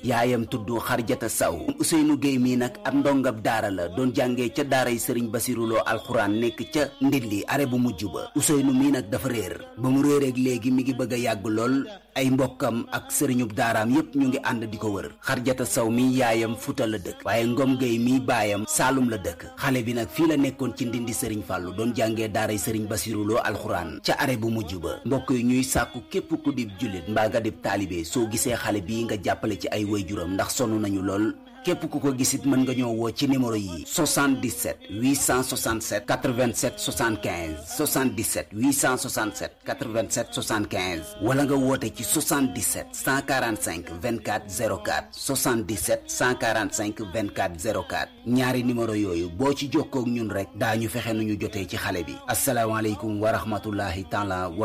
yaayam tudd xarjata saw Ousseynou Gueye mii nag ab ndongab daara la doon jàngee ca daaray sëriñ basiruloo alxuraan nekk ca ndilli are bu mujj ba Ousseynou mii nag dafa réer ba mu réereeg léegi mi ngi bëgg a yàgg lool ay mbokkam ak sëriñub daaraam yépp ñu ngi ànd di ko wër xarjata saw mi yaayam futa la dëkk waaye ngom gay mi baayam saalum la dëkk xale bi nag fii la nekkoon ci ndindi sëriñ fàllu doon jàngee daaray sëriñ basiruloo alxuraan ca are bu mujj ba mbokk yi ñuy sàkku képp ku dib jullit mbaa nga dib taalibe soo gisee xale bii nga jàppale ci ay waajuram ndax sonn nañu lool képp ku ko gisit mën nga ñoo woo ci numéro yi 77 867 87 75 77 867 87 75 wala nga woote ci 77 145 24 04 77 145 24 04 ñaari numéro yooyu boo ci jokkoo ak ñun rek daañu fexe nu ñu jotee ci xale bi asalaamaaleykum wa rahmatullahi taala